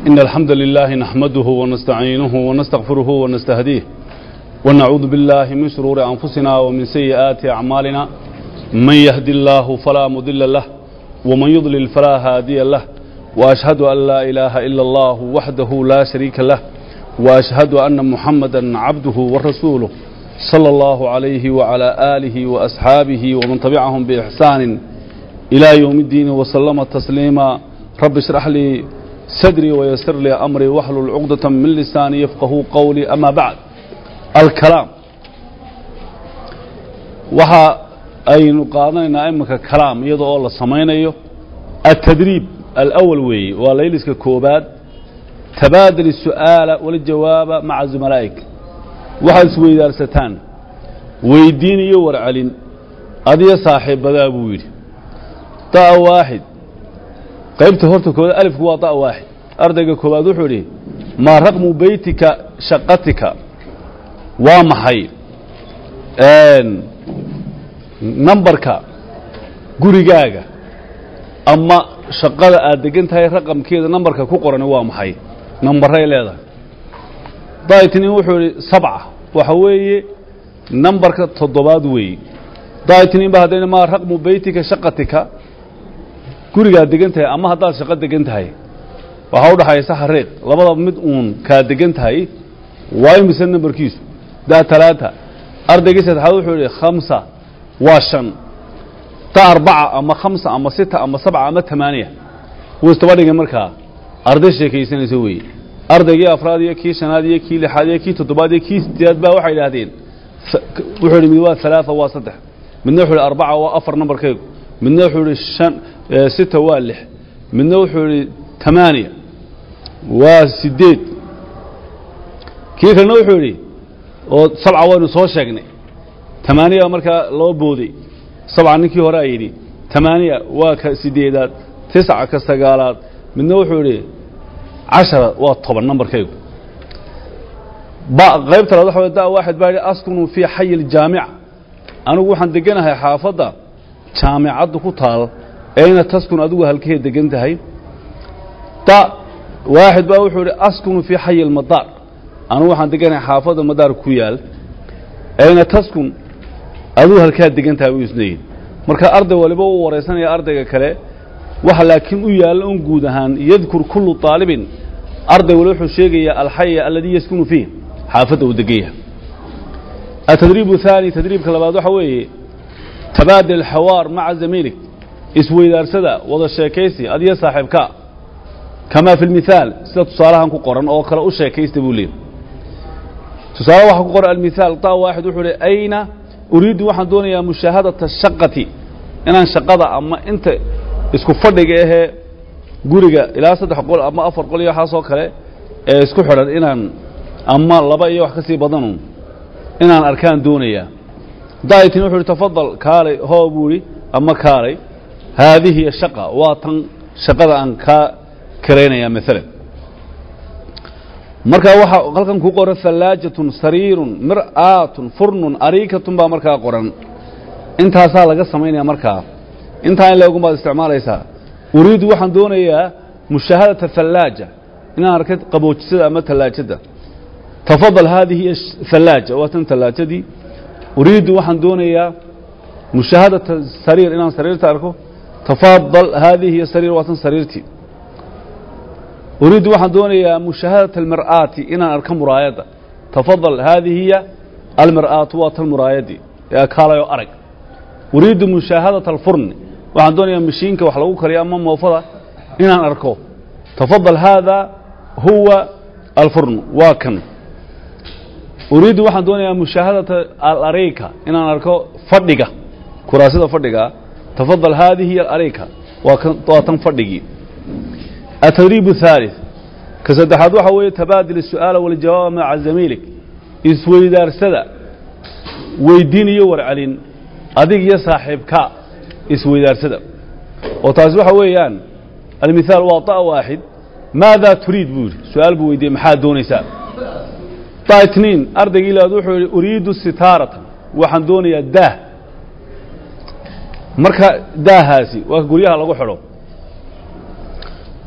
إن الحمد لله نحمده ونستعينه ونستغفره ونستهديه ونعوذ بالله من شرور أنفسنا ومن سيئات أعمالنا من يهدي الله فلا مضل له ومن يضلل فلا هادي له وأشهد أن لا إله إلا الله وحده لا شريك له وأشهد أن محمدا عبده ورسوله صلى الله عليه وعلى آله وأصحابه ومن تبعهم بإحسان إلى يوم الدين وسلم تسليما رب اشرح لي صدري ويسر لي أمري واحلل عقدة من لساني يفقه قولي أما بعد الكلام waxa aynu qaadanaynaa iminka kalaam iyada oo la samaynayo التدريب الأول weeye waa layliska koobaad tabaadل السu'aaلa waljawaaba maca زumalaaئik waxaad isweydaarsataan weydiin iyo warcelin adiyo saaxiibadaa buu yidhi da'a waaxid qaybta horta kooda alifku waa da'a waaxid ardayga koowaad wuxuu idhi maa raqmu beytika shaqatika waa maxay nambarka gurigaaga ama shaqada aad degan tahay raqamkeeda nambarka ku qorani waa maxay nambaray leedahay daitnin wuxuu idhi sabca waxa weeye nambarka toddobaad weeye daitnin ba haddayna maa raqmu beytika shaqatika gurigaad degan tahay ama haddaad shaqo degan tahay waxaa u dhaxaysa xariiq labadaba mid uun kaad degan tahay waa imise nambarkiisu daa talaata ardaygii saddexaad wuxuu idhi khamsa waa shan ta arbaca ama khamsa ama sita ama sabca ama tamaaniya wuu istaba dhigay markaa arday sheekaysanaysa weeye ardaygii afraad iyo kii shanaad iyo kii lixaad iyo kii toddobaad iyo kii sideedaad baa waxay idhaahdeen wuxuu idhi mid waa alaaa waa saddex midna wuxuu idhi arbaca waa afar nambarkaygu midna wuxuu idhi shan sita waa lix midna wuxuu idhi tamaaniya waa sideed kii kalena wuxuu idhi oo sabca waynu soo sheegnay tamaaniya markaa loo booday sabca ninkii hore a yidhi tamaaniya waa ka sideedaad tisca ka sagaalaad midna wuxuu idhi cashara waa toban nambarkaygu ba qaybta labaad waxa way da waaxid baa yidhi askunu fii xayi ljaamica anigu waxaan deganahay xaafadda jaamicaddu ku taal ayna taskun adigu halkee degan tahay da waaxid baa wuxuu idhi askunu fii xayi lmadaar anigu waxaan deganahay xaafadda madaar ku yaal ayna taskun adigu halkaa degan tahay buu isna yidhi marka arday waliba uu waraysanaya ardayga kale waxa laakiin u yaalla un guud ahaan yadkur kullu طaalibin arday waliba wuxuu sheegayaa alxaya aladii yaskunu fiih xaafadda uu degan yahay atadriib الثaanي tadriibka labaad waxa weeye tabaadil اxawaar maca zamiilig isweydaarsada wada sheekaysi adiyo saaxiibka kamaa fi اlmithaal sida tusaalahan ku qoran oo kale u sheekaysta buu leeyay tusaale waxaa ku qoran almithaal ta waaxid wuxuu hi ayna uriidu waxaan doonayaa mushaahadata shaqati inaan shaqada ama inta isku fadhiga ahee guriga ilaa saddex qol ama afar qol iyo waxaasoo kale ee isku xidhan inaan ama laba iyo wax ka sii badanu inaan arkaan doonayaa daitin wuxuu ihi tafadal kaalay hoo buu idhi ama kaalay haadihi shaqa waa tan shaqada aan kaa karaynayaa maalan markaa waxaa halkan ku qoran hallaajatun sariirun mir'aatun furnun ariikatun baa markaa qoran intaasaa laga samaynaya markaa intaa in leegun baad isticmaalaysaa uriidu waxaan doonayaa mushaahadata hallaaja inaan arkay qaboojisada ama tallaajada tafadal haadihi hallaaja waa tan tallaajadii uriidu waxaan doonayaa mushaahadata sariir inaan sariirta arko tafadal haadihi sariir waa tan sariirtii uriidu waxaan doonayaa mushaahadata almir'aati inaan arko muraayadda tafadal haadihi hiya almir'aatu waa tan muraayadii ee kaalayoo arag uriidu mushaahadata alfurni waxaan doonayaa mashiinka wax lagu kariyo ama moofada inaan arko tafadal haada huwa alfurn waa kan uriidu waxaan doonayaa mushaahadata alareyka inaan arko fadhiga kuraasida fadhigaa tafadal haadihi alareyka waa tan fadhigii التdريب الثالث ka saddexaad waxa weeye tabaadil الsu'aala والjawaaba maca zamiilig isweydaarsada weydiin iyo warcelin adig iyo saaxiibka isweydaarsada oo taasi waxa weeyaan almithaal waa طa waaxid maada turiid buu yidhi su-aal buu weydiiyey maxaad doonaysaa طa itniin ardaygii labaad wuxuu yihi uriidu sitaaratan waxaan doonayaa daah marka daahaasi waa guryaha lagu xidho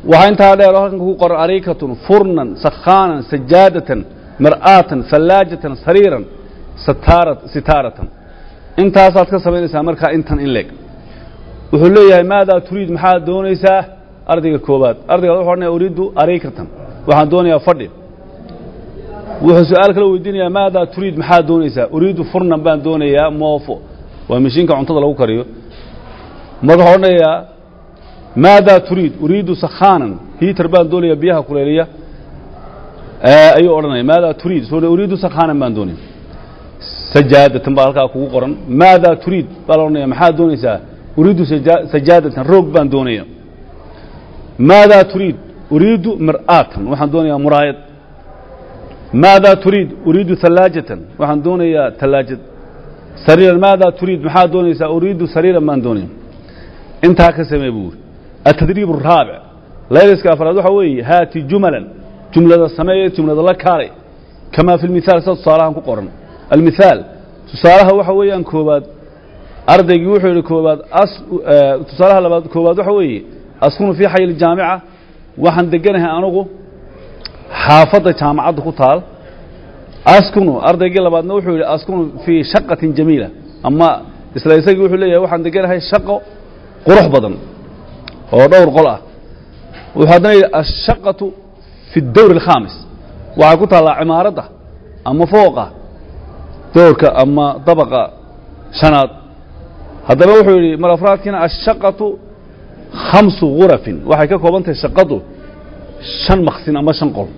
waxaa intaa dheer oo halkan ku qoran ariikatun furnan sakhaanan sajaadatan mar'aatan fallaajatan sariiran sataara sitaaratan intaasaad ka samaynaysaa markaa intan in leeg wuxuu leeyahay maadaa turiid maxaad doonaysaa ardayga koobaad ardayga wuxuu odhanaya uriidu ariikatan waxaan doonayaa fadhi wuxuu su-aal kala weydiinayaa maadaa turiid maxaad doonaysaa uriidu furnan baan doonayaa moofo waa mashiinka cuntada lagu kariyo marka wuxuu odhanayaa maadaa turiid uriidu sakhaanan hiitar baan doonayaa biyaha kuleeliya ayuu odhanaya maadaa turiid soo uriidu sakhaanan baan doonaya sajaadatan baa halkaa kugu qoran maadaa turiid baa la odhanaya maxaad doonaysaa uriidu sajaadatan roog baan doonaya maadaa turiid uriidu mir'aatan waxaan doonayaa muraayad maadaa turiid uriidu hallaajatan waxaan doonayaa tallaajad sariiran maadaa turiid maxaad doonaysaa uriidu sariiran baan doonaya intaa ka samee buu yiri atadriib araabic layliska afraad waxaa weeye haati jumalan jumlada sameeye jumlada la kaalay kamaa fi lmithaal sida tusaalahan ku qoran almithaal tusaalaha waxa weeyaan koobaad ardaygii wuxuu yidhi koobaad tusaalaha labaad koobaad waxa weeye askunu fii xay ljaamica waxaan deganahay anugu xaafadda jaamacadda ku taal askunu ardaygii labaadna wuxuu yidhi askunu fii shaqatin jamiila ama isla isagii wuxuu leeyahay waxaan deganahay shaqo qurux badan oo dhowr qol ah wuxuu haddana yidhi ashaqatu fi اdowr اlkhaamis waxay ku taallaa cimaaradda ama fooqa doorka ama dabaqa shanaad haddana wuxuu yidhi mar afraadkiina ashaqatu khamsu gurafin waxay ka kooban tahay shaqadu shan maksin ama shan qol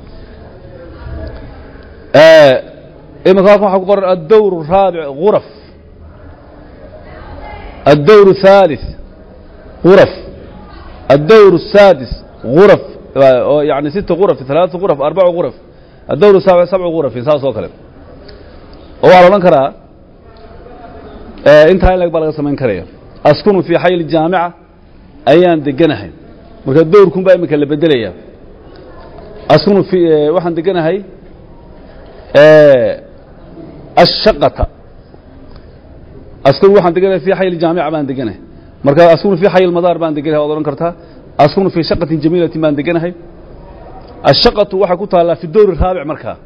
imika halkan waxaa ku qoran addowr الraabic guraf addowr الثالث غرف الدور السادس غرف يعني ست غرف ثلاث غرف أربع غرف الدور السابع سبع غرف saas oo kale oo waa la odhan karaa intaa in lag baa laga samayn karaya askunu fii xay الjaamica ayaan deganahay marka dowrkun baa imika la bedelaya askunu fi waxaan deganahay الshaqata askunu waxaan deganahay fii xay الjaamica baan deganahay marka askunu fii xay lmadaar baan deganahay waad odhan kartaa askunu fii shaqatin jamiilatin baan deganahay ashaqatu waxay ku taallaa fi dowr raabic markaa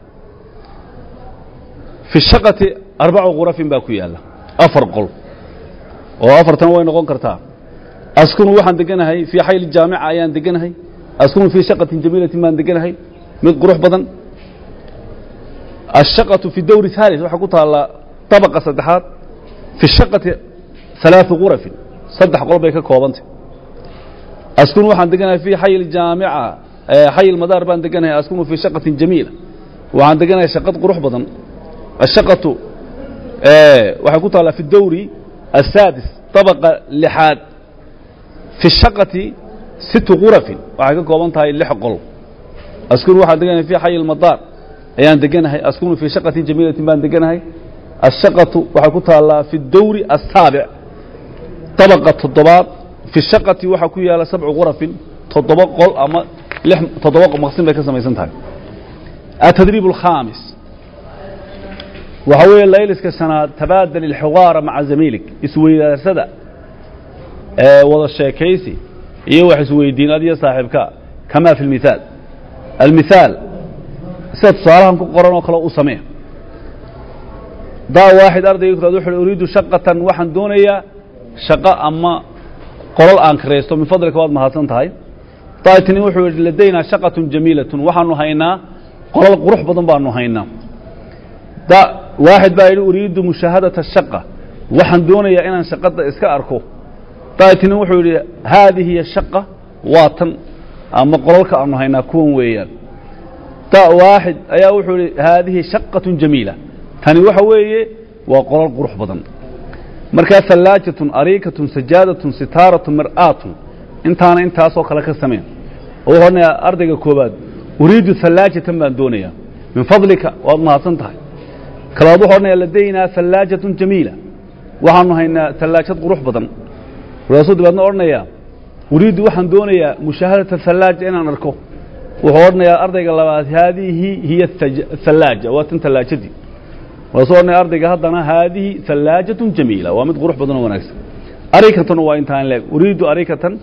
fi shaqati arbacu khurafin baa ku yaalla afar qol oo afartan way noqon kartaa askunu waxaan deganahay fii xayl jaamica ayaan deganahay askunu fii shaqatin jamiilatin baan deganahay mid qurux badan ashaqatu fi dowri haalis waxay ku taallaa dabaqa saddexaad fi shaqati ثalaaثu khurafin saddex qol bay ka koobantay askunu waxaan deganahay fii xay jaamica xay madaar baan deganahay askunu fii shaqatin jamiila waxaan deganahay shaqad qurux badan ashaqatu waxay ku taallaa fi dowri asaadis طabaqa lixaad fi shaqati situ khurafin waxay ka kooban tahay lix qol askunu waxaan deganahay fii xay madaar ayaan deganahay askunu fii shaqatin jamiilatin baan deganahay ashaqatu waxay ku taallaa fi dowri asaabic طabaqa toddobaad fi shaqati waxaa ku yaala sabcu khurafin toddoba qol ama lix toddoba maqsin bay ka samaysan tahay atadriib alkhaamis waxaa weeye layliska shanaad tabaadal ilxiwaara maca zamiilig isweydaarsada ee wada sheekaysi iyo wax isweydiin adiyo saaxiibka kamaa fi lmithaal almithaal sida tusaalahan ku qoran oo kale u samee daa waaxid ardayga kuraad wuxu uriidu shaqatan waxaan doonayaa shaqo ama qolol aan kiraysto min fadlika waad mahadsan tahay daitini wuxuu yidhi ladaynaa shaqatun jamiilatun waxaanu haynaa qolol qurux badan baanu haynaa da waaxid baa yidhi uriidu mushaahadata shaqa waxaan doonayaa inaan shaqada iska arko daitini wuxuu yidhi haadihi hiya shaqa waa tan ama qololka aanu haynaa kuwan weeyaan da waaxid ayaa wuxuu yidhi haadihi shaqatun jamiila tani waxa weeye waa qolol qurux badan markaa hallaajatun ariikatun sajaadatun sitaaratun mir'aatun intaana intaasoo kale ka sameen oo wuxuu odhanayaa ardayga koobaad uriidu hallaajatan baan doonayaa min fadlika waad mahadsan tahay kalabaad wuxuu odhanayaa ladaynaa hallaajatun jamiila waxaanu haynaa hallaajad qurux badan markaasuu dabeedna odhanayaa uriidu waxaan doonayaa mushaahadata hallaaja inaan arko wuxuu odhanayaa ardayga labaad haadihi hiya hallaaja waa tan hallaajadii markaasuu odhanaya ardayga haddana haadihi hallaajatun jamiila waa mid qurux badan oo wanaagsan arikatan waa intaan leeg uriidu arikatan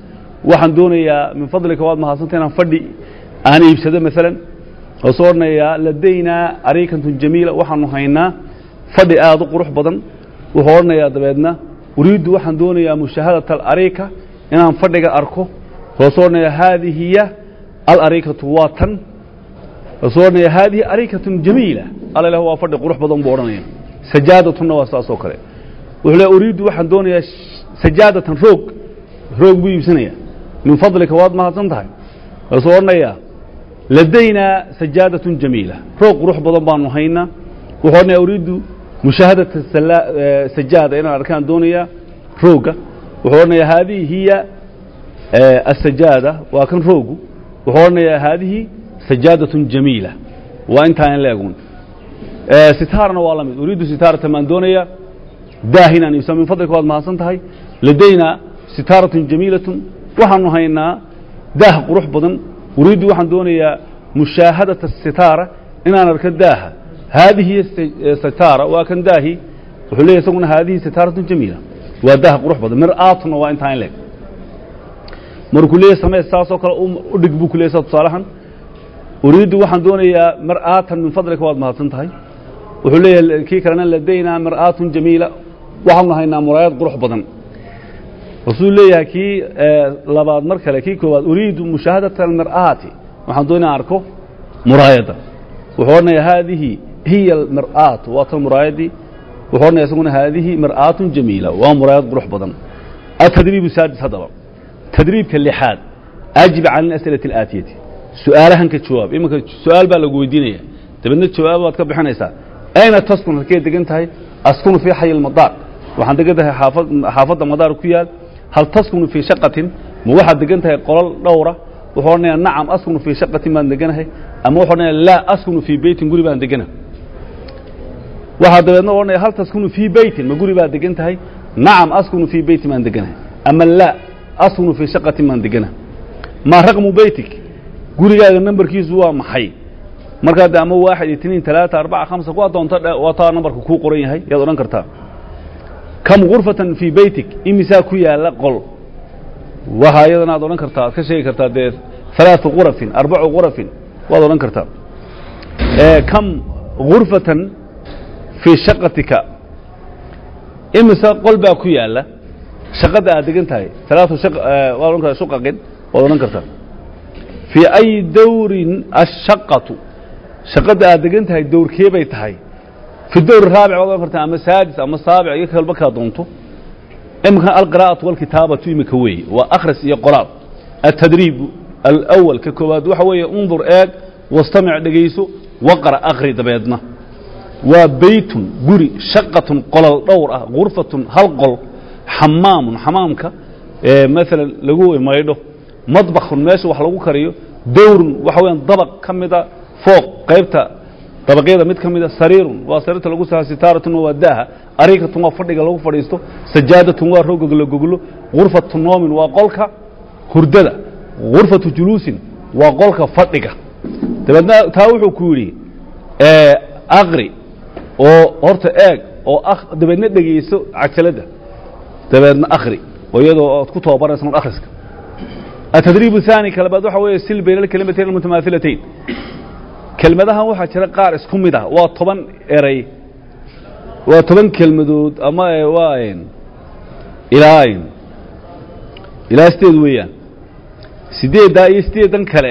waxaan doonayaa min fadlika waad mahadsanta inaan fadhi aan iibsado maalan oo soo odhanayaa ladaynaa ariikantun jamiila waxaanu haynaa fadhi aad u qurux badan wuxuu odhanayaa dabeedna uriiddu waxaan doonayaa mushaahadata alariika inaan fadhiga arko oo soo odhanaya haadihi hiya alariikatu waa tan oo soo odhanaya haadihi ariikatun jamiila alla ilah waa fadhi qurux badan buu odhanaya sajaadatuna waa saas oo kale wuxuu le uriiddu waxaan doonayaa sajaadatan roog roog buu iibsanaya min fadlika waad mahadsan tahay oo soo odhanayaa ladaynaa sajaadatun jamiila roog qurux badan baanu haynaa wuxuu odhanaya uriiddu mushaahadata sajaada inaan arkaan doonayaa rooga wuxuu odhanayaa haadihi hiya asajaada waa kan roogu wuxuu odhanayaa haadihi sajaadatun jamiila waa intaa in leegun sitaarna waa la mid uriiddu sitaarata maan doonayaa daah inaan iibsano min fadlika waad mahadsan tahay ladaynaa sitaaratun jamiilatun waxaanu haynaa daah qurux badan uriiddu waxaan doonayaa mushaahadata sitaara inaan arko daaha haadihi sitaara waa kan daahi wuxuu leeyahy isaguna haadihi sitaaratun jamiila waa daah qurux badan mir'aatuna waa intaa in leeg markuu leeyahy samee saasoo kale u dhig buu ku leeyay saa tusaalahan uriiddu waxaan doonayaa mir'aatan min fadlika waad mahadsan tahay wuxuu leeyahay kii kalena ladaynaa mir'aatun jamiila waxaanu haynaa muraayad qurux badan wuxuu leeyahay kii labaad mar kale kii koowaad uriidu mushaahadata almir'aati waxaan doonaya arko muraayadda wuxuu odhanayaa haadihi hiya almir'aat waa tan muraayaddii wuxuu odhanaya isaguna haadihi mir'aatun jamiila waa muraayad qurux badan atadriibu saadis haddaba tadriibka lixaad ajib can alas'ilati alaatiyati su-aalahan ka jawaab iminka su-aal baa lagu weydiinaya dabeedna jawaab baad ka bixinaysaa ayna taskun halkee degan tahay askunu fii xayi lmadaar waxaan degan tahay xaafad xaafadda madaar ku yaal hal taskunu fii shaqatin ma waxaad degan tahay qolal dhowra wuxuu odhanayaa nacam askunu fii shaqatin baan deganahay ama wuxuu odhanaya laa askunu fii beytin guri baan degana waxaa dabeedna odhanaya hal taskunu fii beytin ma guri baad degan tahay nacam askunu fii beytin baan deganahay ama laa askunu fii shaqatin baan degana maa raqmu beytik gurigaaga nambarkiisu waa maxay markaa de ama waaxid itniin talaata arbaca khamsa ku adoonto waa taa nambarka kuu qoran yahay yaad odhan kartaa kam gurfatan fii beytik imisaa ku yaalla qol waxaa iyadana aad odhan kartaa aad ka sheegi kartaa dee halaatu gurafin arbacu gurafin waad odhan kartaa kam gurfatan fii shaqatika imisa qol baa ku yaalla shaqada aad degan tahay alaatu waad odhan kartaa shuqaqin waad odhan kartaa fii ay dawrin ashaqatu shaqada aad degan tahay dowrkee bay tahay fi dowr raabic waad odhan kartaa ama saadis ama saabic iyo kalba kaa doonto imika alqira'atu walkitaabatu imika weeye waa akhris iyo qoraal altadriibu alawal ka koowaad waxa weeye undur eeg wastamic dhegayso waqra akri dabeedna waa beytun guri shaqatun qolal dhowr ah gurfatun hal qol xamaamun xamaamka maalan lagu maydho madbakhun meesha wax lagu kariyo dowrun waxa weeyaan dabaq ka mida fooq qaybta dabaqyada mid ka mida sariirun waa sariirta lagu saha sitaaratun waa daaha ariikatun waa fadhiga lagu fadhiisto sajaadatun waa roog la goglo gurfatu noomin waa qolka hurdada gurfatu juluusin waa qolka fadhiga dabeedna taa wuxuu ku yidhi aqri oo horta eeg oo dabeedna dhegayso cajaladda dabeedna akhri oo iyadoo oad ku tababaraysa un akhriska التdريب الثاني kلbaad waxa weeye sil bayna الكلمتين المتماثلتين kelmadahan waxaa jira qaar isku mid ah waa toban eray waa toban kelmadood ama waa ilaa ilaa sideed weeyaan sideeddaa iyo sideedan kale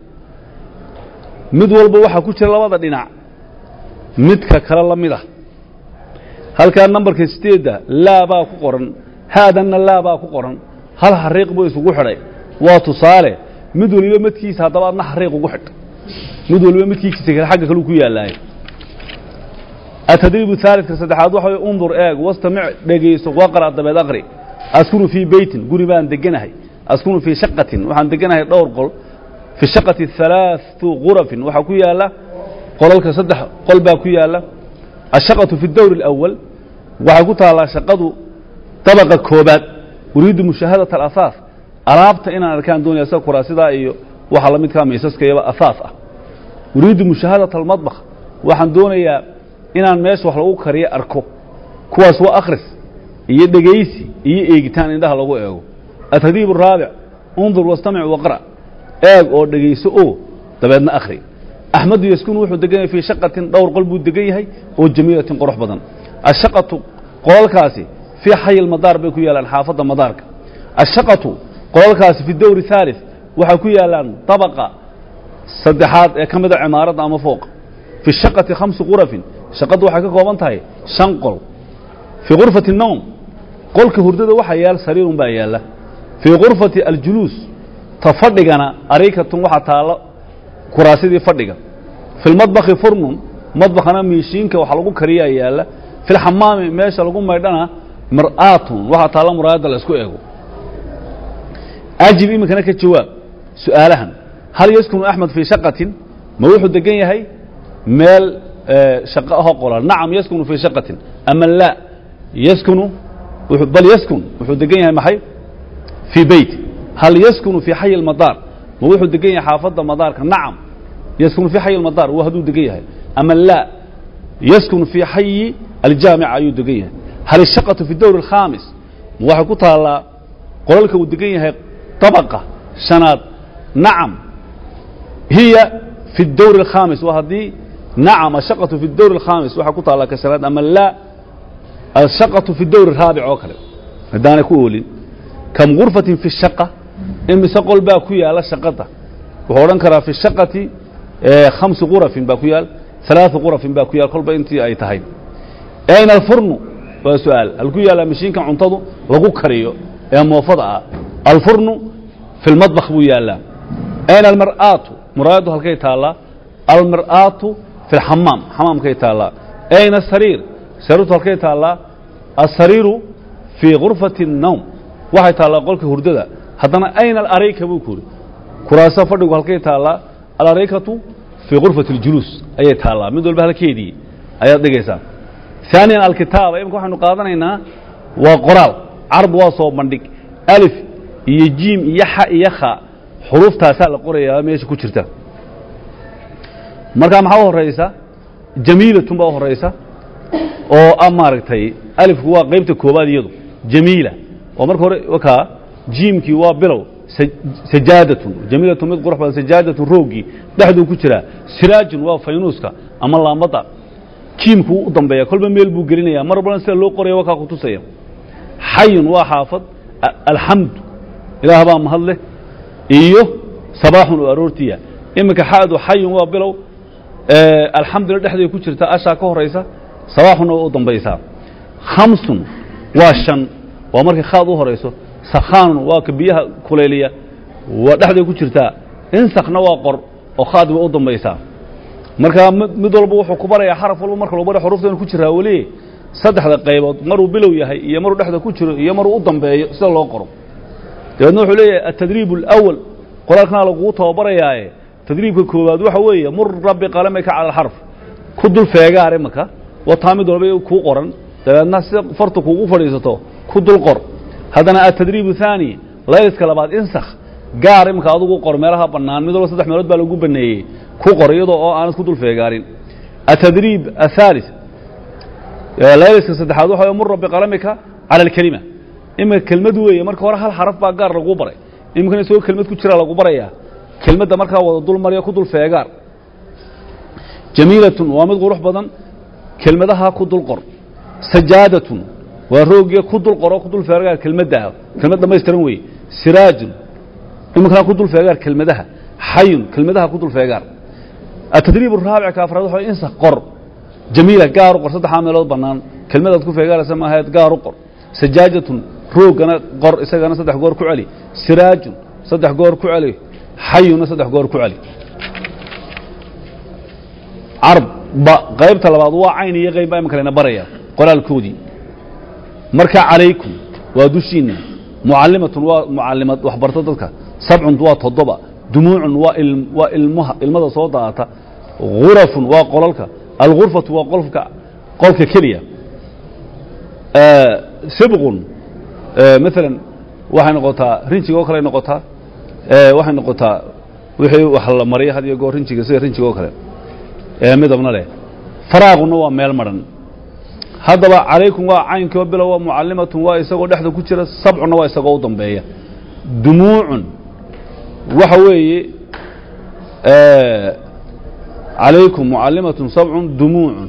mid walba waxaa ku jira labada dhinac midka kale la mid ah halkaa nambarka sideedda laa baa ku qoran haadanna laa baa ku qoran hal xariiq buu isugu xidhay waa tusaale mid waliba midkiisa haddaba adna xariiq ugu xidh mid waliba midkiisa kale xagga kale ku yaallaayo atadriib haalidka saddexaad waxa way undur eeg wastamic dhegayso waqra dabeed aqri askunu fii beytin guri baan deganahay askunu fii shaqatin waxaan deganahay dhowr qol fi shaqati halaatu gurafin waxaa ku yaalla qolalka saddex qol baa ku yaalla ashaqatu fi dowr اlأwal waxay ku taallaa shaqadu dabaqa koobaad uriidu mushaahadaة alasaas alaabta inaan arkaan doonaya sida kuraasidaa iyo waxa la midkaa miisaskayaba asaas ah uriidu mushaahadaة almadbakh waxaan doonayaa inaan meesha wax lagu kariyo arko kuwaas waa akhris iyo dhegaysi iyo eegitaan indhaha lagu eego atadiib الraabic undur wastamic waqra eeg oo dhegayso oo dabeedna akhri axmedu yaskunu wuxuu degan yahay fii shaqatin dhowr qol buu degan yahay oo jamiilatin qurux badan ashaqatu qolalkaasi fii xayi lmadaar bay ku yaalaan xaafadda madaarka ashaqatu qolalkaasi fi dowri haalith waxay ku yaalaan dabaqa saddexaad ee ka mida cimaaradda ama fooqa fi shaqati khamsi qurafin shaqaddu waxay ka kooban tahay shan qol fii gurfati nowm qolka hurdada waxaa yaal sariirun baa yaalla fii gurfati aljuluus ta fadhigana arikatun waxaa taalo kuraasidii fadhiga fi lmadbakhi furnun madbakhana miishiinka waxa lagu kariyaa yaalla fi lxamaami meesha lagu maydhana mar'aatun waxaa taalla muraayadda la isku eego ajib iminkana ka jawaab su'aalahan hal yaskunu axmed fii shaqatin ma wuxuu degan yahay meel shaqo ahoo qolan nacam yaskunu fii shaqatin ama laa yaskunu bal yaskun wuxuu degan yahay maxay fii beyt hal yaskunu fii xayi lmadaar ma wuxuu degan yahay xaafadda madaarka nacam yaskunu fii xayi lmadaar waa hadduu degan yahay ama laa yaskunu fii xayi aljaamica ayuu degan yahay hal ishaqatu fi dowr alkhaamis ma waxay ku taallaa qolalka uu degan yahay طabaqa shanaad nacam hiya fi اdowr الkhaamis waa haddii nacam ashaqatu fi اdowr الkhaamis waxay ku taallaa ka shanaad ama laa ashaqatu fi dowr الraabic oo kale haddaanay ku oolin kam gurfatin fi الshaqa imise qol baa ku yaala shaqada wuxuu odhan karaa fi shaqati khamsi qurafin baa ku yaal ثalaaثu qurafin baa ku yaal kolba intii ay tahay ayna alfurnu waa su-aal hal ku yaallaa mashiinka cuntadu lagu kariyo ee moofada ah alfurnu fi lmadbakh buu yaallaa ayna almar'aatu muraayaddu halkay taallaa almar'aatu fi lxamaam xamaamkay taallaa ayna asariir sariirtu halkay taallaa asariiru fii gurfati الnowm waxay taallaa qolka hurdada haddana ayna alarayka buu ku yidhi kuraasa fadhigu halkay taallaa alaraykatu fii gurfati اljuluus ayay taallaa mid walba halkeedii ayaad dhigaysaa ثaaniyan alkitaaba imika waxaynu qaadanaynaa waa qoraal card waa soo bandhig alif iyo jiim iyo xa iyo kha xuruuftaasaa la qorayaa meesha ku jirta markaa maxaa u horaysa jamiilatun baa u horaysa oo a maaragtay alifku waa qaybta koobaad iyadu jamiila oo marka hore wakaa jiimkii waa bilow sajaadatun jamiilatun mid qurux badan sajaadatun roogii dhexduu ku jiraa siraajun waa faynuuska ama laambadda jiimku wuu u dambeeya kolba meel buu gelinaya mar walbana sida loo qoraya wakaa ku tusaya xayun waa xaafad alxamdu ilaah baa mahad leh iyo sabaaxun oo aroortiya iminka xaadu xayun waa bilow alxamdulila dhexday ku jirta ashaa ka horaysa sabaaxunna waa u dambaysaa khamsun waa shan waa markay khaad u horayso sakhaanun waa ka biyaha kulayliya waa dhexday ku jirtaa insakna waa qor oo khaad waa u dambaysaa markaa mid walba wuxuu ku barayaa xaraf walba marka lagu baraya xuruftan ku jiraa weli saddexda qaybood maruu bilow yahay iyo maruu dhexda ku jiro iyo maruu u dambeeyo sida loo qoro dabeedna wuxuu leeyahay atadriib اlأwal qoraalkana lagugu tababarayaaye tadriibka koowaad waxa weeye mura biqalamika cala alxarf ku dul feegaar imaka wataa mid walba kuu qoran dabeedna sida fartu kuugu fadhiisato ku dul qor haddana atadriib الثaanي layliska labaad insakh gaar imika adugu qor meelaha bannaan mid walba saddex meelood baa lagu baneeyey ku qor iyadoo oo aanad ku dul feegaarin atadriib aلثالث layliska saddexaad waxa way mura biqalamika cala alkelima imika kelmad weeye marka hore hal xaraf baa gaar laguu baray iminkana isagoo kelmad ku jira lagu barayaa kelmadda markaa wada dul marya ku dul feegaar jamiilatun waa mid qurux badan kelmadaha ku dul qor sajaadatun waa roogiya ku dul qoro ku dul feegaar kelmadda kelmad dhamaystiran weeye siraajun iminkana ku dul feegaar kelmadaha xayun kelmadaha ku dul feegaar atadriib araabic ka afraad waxa insa qor jamiila gaar u qor saddexaa meelood bannaan kelmadaad ku feegaaraysa ma ahayd gaar u qor sajaajatun roogana qor isagana saddex goor ku celi siraajun saddex goor ku celi xayuna saddex goor ku celi carb ba qaybta labaad waa cayn iyo qayb baa imanka layna baraya qoraalkoodii marka calaykum waa dushiinna mucallimatun waa mucallimad waxbarto dadka sabcun waa toddoba dumuucun waa waa ilmaha ilmada soo daata gurafun waa qolalka algurfatu waa qolka qolka keliya sibqun maalan waxay noqotaa rinjiga oo kale noqotaa waxay noqotaa wixii wax la mariya had iyo goor rinjiga sida rinjiga oo kale midabna leh faraaquna waa meel maran haddaba calaykum waa caynkoo bilow waa mucallimatun waa isagoo dhexda ku jira sabcuna waa isagoo u dambeeya dumuucun waxa weeye calaykum mucallimatun sabcun dumuucun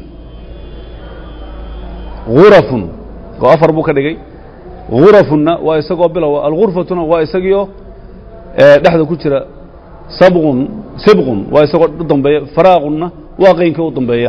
gurafun oo afar buu ka dhigay gurafunna waa isagoo bilowa algurfatuna waa isagiioo dhexda ku jira sabqun sibqun waa isagoo u dambeeya faraaqunna waa qaynka u dambeeya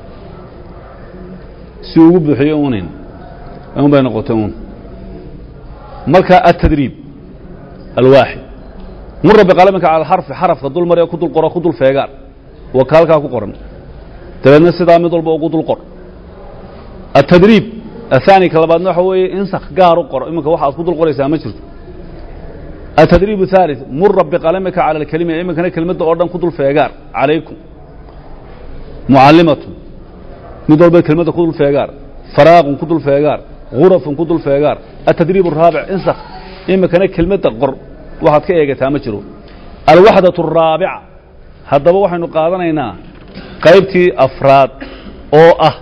si ugu buuxiyo unin un bay noqotay un marka atadriib alwaaxid mura biqalaminka cala alxarfi xarafka dul maree ku dul qoro ku dul feegaan waa ka halkaa ku qoran dabeedna sidaa mid walba ugu dul qor atadriib ahaani ka labaadna waxa weeye insakh gaar u qoro iminka waxaad ku dul qoraysaa ma jirto atadriib الثالث mura biqalamika calى اlkelima iminkana kelmadda oo dhan ku dul feegaar calaykum mucallimatun mid walba kelmadda ku dul feegaar faraaqun ku dul feegaar gurafun ku dul feegaar atadriib الraabic insakh iminkana kelmadda qor waxaad ka eegataa ma jiro alwaxdaة الraabica haddaba waxaynu qaadanaynaa qaybtii afraad oo ah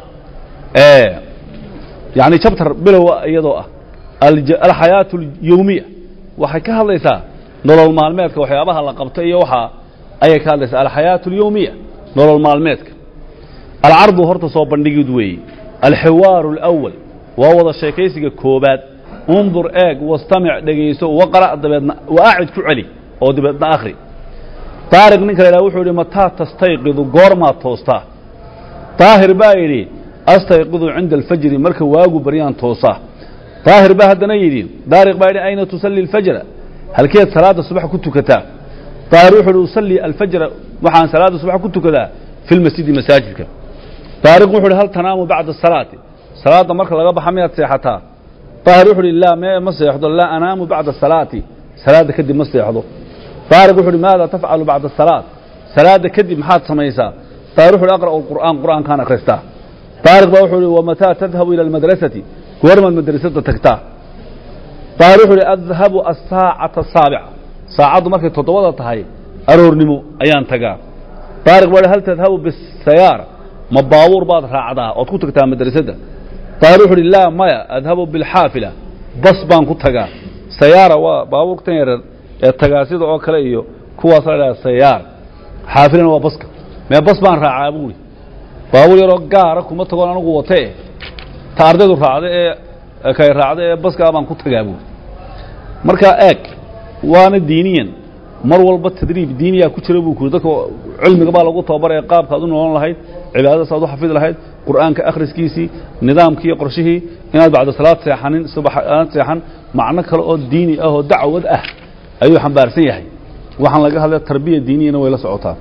yani jabtar bilowa iyadoo ah alxayaaة اlyowmiya waxay ka hadlaysaa nolol maalmeedka waxyaabaha la qabto iyo waxaa ayay ka hadlaysaa alxayaaة اlyowmiya nolol maalmeedka alcardu horta soo bandhigid weeye alxiwaaru اlأwal waa wada sheekaysiga koobaad undur eeg wastamic dhegayso waqra' dabeedna waacid ku celi oo dabeedna akhri daariq ninka la yidhaha wuxuu yidhi mataa tastayqidu goormaad toostaa daahir baa yidhi astayqidu cinda alfajri marka waagu baryaan toosaa daahir baa haddana yidhi daariq baa yidhi ayna tusalli alfajra halkeed salaadda subax ku tukataa daahir wuxuu yidhi usallii alfajra waxaan salaadda subax ku tukadaa fi lmasjidi masaajidka daariq wuxuu yidhi hal tanaamu bacda asalaati salaadda marka laga baxa miyaad seexataa daahir wuxuu yidhi laa mee ma seexdo laa anaamu bacda asalaati salaadda kadib ma seexdo daariq wuxuu yidhi maada tafcalu bacda asalaat salaadda kadib maxaad samaysaa daahir wuxu yhi aqra'u alqur'aan qur'aankaan akhristaa daariq baa wuxuu yidhi wamataa tadhabu ila almadrasati goormaad madrasada tagtaa daahir wuxuu yidhi adhabu asaacata asaabica saacaddu markay toddobada tahay aroornimo ayaan tagaa daariq baa yidhi hal tadhabu bisayaara ma baabuur baad raacdaa ood ku tagtaa madrasadda daahir wuxuu yidhi laa maya adhabu bilxaafila bas baan ku tagaa sayaara waa baabuurtan yareer ee tagaasida oo kale iyo kuwaas la dhaha sayaar xaafilana waa baska mee bas baan raacaa buuri baabuur yaroo gaara kuma tagoon anigu watee ta ardaydu raacda ee kay raacda ee baskaa baan ku tagaa buuri markaa eeg waana diiniyan mar walba tadriib diiniyaa ku jira buu kuri dadka cilmiga baa lagu tababaraya qaabka ad u noolan lahayd cibaadadaas aad u xafidi lahayd qur'aanka akhriskiisii nidaamkii iyo qorshihii inaad bacda salaad seexanin subax aad seexan macno kale oo diini ah oo dacwad ah ayuu xambaarsan yahay waxaan laga hadlaya tarbiya diiniyana way la socotaa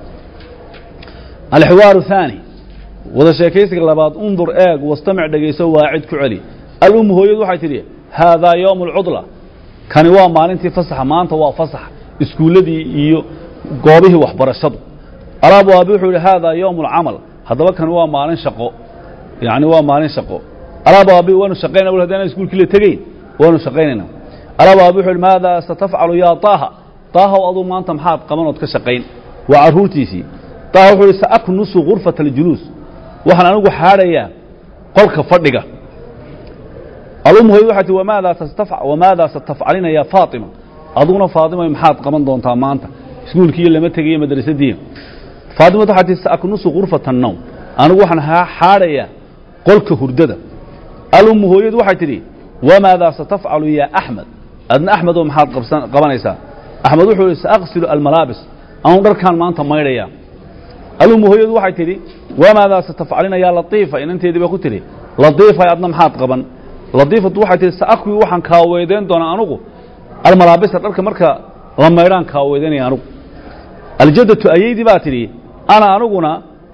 alxiwaaru الثaanي wada sheekaysiga labaad undur eeg wastamic dhegayso waacid ku celi alummu hooyadu waxay tidhi haadaa yowm اlcudla kani waa maalintii fasaxa maanta waa fasax iskuulladii iyo goobihii waxbarashadu alaabu aabi wuxuu yidhi haadaa yowm اlcamal haddaba kani waa maalin shaqo yani waa maalin shaqo alaabu aabi waanu shaqaynaa wal haddaana iskuulkii la tegeyn waanu shaqaynayna alaabu aabi wuxuu yidhi maada satafcalu yaa taaha taahaw aduu maanta maxaad qabanood ka shaqayn waa carruurtiisii taaha wuxuu yidhi saaknusu gurfata aljuluus waxaan anigu xaadhayaa qolka fadhiga alummu hooyadu waxay tii wamaadaa tastaf wamaadaa satafcalina yaa faatima aduguna faatima maxaad qaban doontaa maanta iskuulkiiyo lama tegayo madrasadii faatimatu waxay tii saaknusu gurfata annowm anigu waxaan xaadhayaa qolka hurdada alummu hooyadu waxay tidhi wamaadaa satafcalu yaa axmed adna axmedoo maxaad qabsan qabanaysaa axmed wuxuu yihi saaqsilu almalaabis anu dharkaan maanta maydhaya alummu hooyadu waxay tidhi wamaadaa satafcalina yaa latiifa inanteedii ba ku tidhi latiifay adna maxaad qaban latiifatu waxay tihi saakwi waxaan kaaweedeyn doonaa anugu almalaabisa dharka marka la maydhaan kaaweedeynaya anugu aljaddatu ayeydii baa tidhi ana aniguna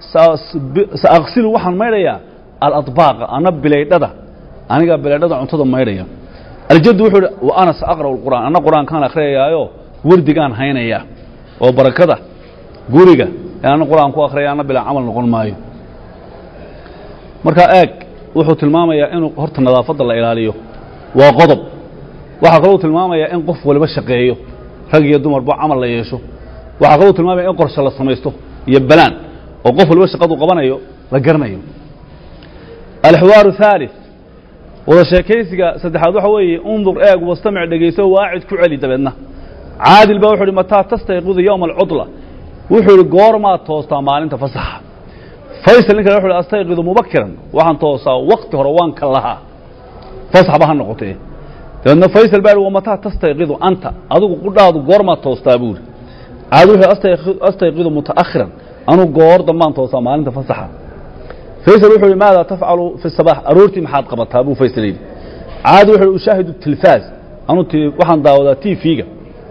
saaqsilu waxaan maydhayaa aladbaaqa ana bilaydhada anigaa bilaydhada cuntada maydhaya aljaddu wuxuu ihi wa ana saaqra'u lqur'aan anna qur'aankaan akhriyayaayo wardigaan haynaya oo barakada guriga ee anna qur'aan ku akhriyaya anna bilaa camal noqon maayo markaa eeg wuxuu tilmaamayaa inuu horta nadaafadda la ilaaliyo waa qodob waxaa kaloo tilmaamayaa in qof waliba shaqeeyo rag iyo dumarba camal la yeesho waxaa kaloo tilmaamaya in qorshe la samaysto iyo balaan oo qof waliba shaqadu qabanayo la garanayo alxiwaaru الثaalث wada sheekaysiga saddexaad waxa weeye undur eeg wastamic dhegayso waacid ku celi dabeedna caadil baa wuxuu ihi mataa tastayqidu yowma alcudla wuxuu idhi goormaad toostaa maalinta fasaxa faysal ninkan wuxu uhi astayqidu mubakiran waxaan toosaa wakti hore waan ka lahaa fasaxba ha noqotee dabeedna faysal baa ihi wamataa tastayqidu anta adigu qudhaadu goormaad toostaa buu ihi caadil wuxuu astayqi- astayqidu mutaakhiran anuu goor dambaan toosaa maalinta fasaxa faysal wuxuu ihi maada tafcalu fi sabaax aroortii maxaad qabataa buu faysal yidhi caadi wuxuu ihi ushaahidu tilfaaz anuu ti waxaan daawadaa t v-ga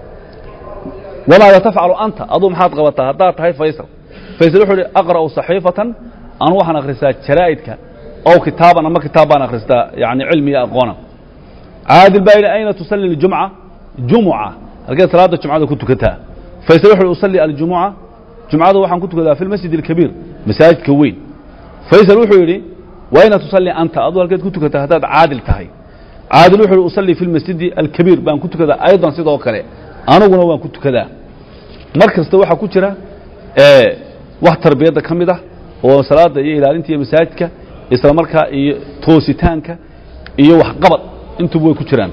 wamaada tafcalu anta aduu maxaad qabataa haddaad tahay faysal faysal wuxuu ihi aqra'u saxiifatan anu waxaan akhristaa jaraa'idka ow kitaaban ama kitaab baan akhristaa yani cilmi iyo aqoona caadil baa yidhi ayna tusalli ljumca jumuca halkeed salaada jumcada ku tukataa faysal wuxuu ihi usalli aljumuca jumcada waxaan ku tukadaa fi lmasjid alkabiir masaajidka weyn faysal wuxuu yidhi wayna tusalli anta aduu halkeed ku tukataa haddaad caadil tahay caadil wuxuu ihi usalli fi lmasjidi alkabiir baan ku tukadaa aydan sidoo kale aniguna waan ku tukadaa mar kasta waxaa ku jira ee, wax tarbiyadda ka mid ah oo salaada iyo ilaalinta iyo masaajidka isla markaa iyo toositaanka iyo waxqabad intuba way ku jiraan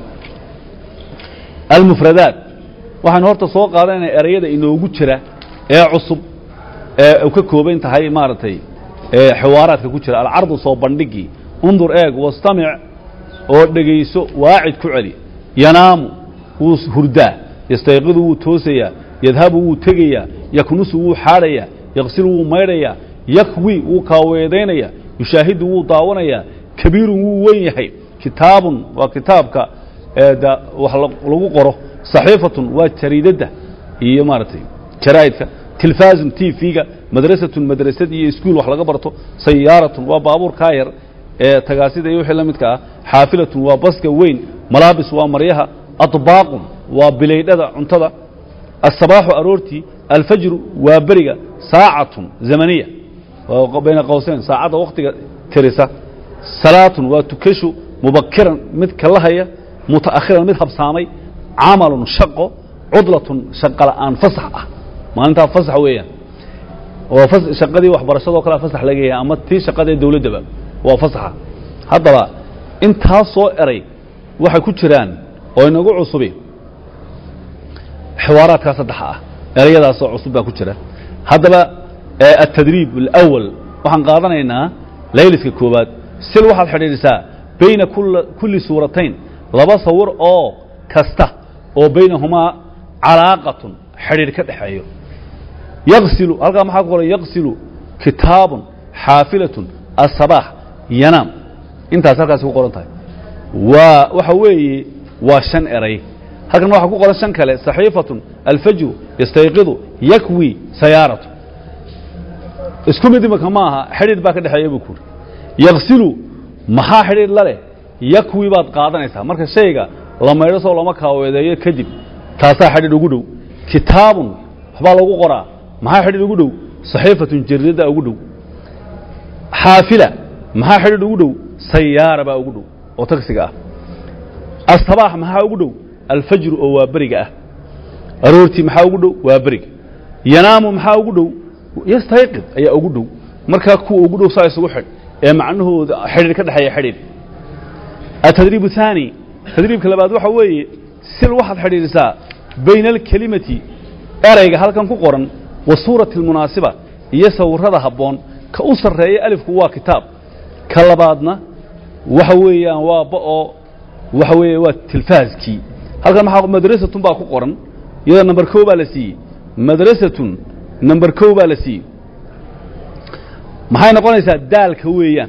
almufradaat waxaynu horta soo qaadanayna ereyada inoogu jira ee cusub ee u ka kooban tahay maaragtay ee xiwaaraadka ku jira alcardu soo bandhigii undur eeg wastamic oo dhegayso waacid ku celi yanaamu wuu hurdaa yastayqidu wuu toosayaa yadhabu wuu tegayaa yaknusu wuu xaadhayaa yaqsilu wuu maydhayaa yakwi wuu kaaweedaynayaa yushaahidu wuu daawanayaa kabiirun wuu wen yahay kitaabun waa kitaabka ee da wax la- lagu qoro saxiifatun waa jariidadda iyo maaragtay jaraa'idka tilfaazun t v-ga madrasatun madrasad iyo iskuul wax laga barto sayaaratun waa baabuur kaayar ee tagaasida iyo wixii la midka ah xaafilatun waa baska weyn malaabis waa maryaha aطbaaqun waa bilaydhada cuntada الصباح aroortii alfajru waa beriga saacatun zamaniya waa bayna qowseyn saacadda waktiga tirisa salaatun waa tukashu mubakiran mid kalahaya mutaakhiran mid habsaamay camalun shaqo cudlatun shaqo la'aan fasax ah maalintaa fasax weeyaan oo fas- shaqadii waxbarashadoo kalea fasax laga yahay ama tii shaqadee dawladdaba waa fasaxa haddaba intaas soo eray waxay ku jiraan oo inagu cusubi xiwaaraadkaa saddexa ah erayadaasoo cusub baa ku jira haddaba ee atadriib alawal waxaan qaadanaynaa layliska koowaad sil waxaad xidhiidhisaa bayna kula- kulli suuratayn laba sawir oo kasta oo baynahumaa calaaqatun xidhiidh ka dhexeeyo yaqsilu halkaa maxaa ku qoran yaqsilu kitaabun xaafilatun asabaax yanaam intaas halkaasi ku qoran tahay waa waxa weeye waa shan eray halkan waxaa ku qoran shan kale saxiifatun alfajru yastayqidu yakwi sayaaratu isku mid imika ma aha xidhiidh baa ka dhexeeya buu kuuri yaqsilu maxaa xidhiidh la leh yakwi baad qaadanaysaa marka shayga la maydho soo lama kaaweedeeyo kadib taasaa xidhiidh ugu dhow kitaabun waxbaa lagu qoraa maxaa xidhiidh ugu dhow saxiifatun jaridada ugu dhow xaafila maxaa xidhiidh ugu dhow sayaara baa ugu dhow oo tagsiga ah asabaax maxaa ugu dhow alfajru oo waa beriga ah aroortii maxaa ugu dhow waa beriga yanaamu maxaa ugu dhow yastayqid ayaa ugu dhow markaa kuwa ugu dhow saa isugu xidh ee macnahooda xidhiidh ka dhexeeya xidhiidh atadriib الثaanي tadriibka labaad waxa weeye sil waxaad xidhiidhisaa bayna alkelimati erayga halkan ku qoran wa suurati اlmunaasiba iyo sawirada habboon ka u sarreeya alifku waa kitaab ka labaadna waxa weeyaan waa ba'oo waxa weeye waa tilfaaskii halkan maxaa madrasatun baa ku qoran iyadoo number kow baa la siiyey madrasatun number kow baa la siiyey maxay noqonaysaa daalka weeyaan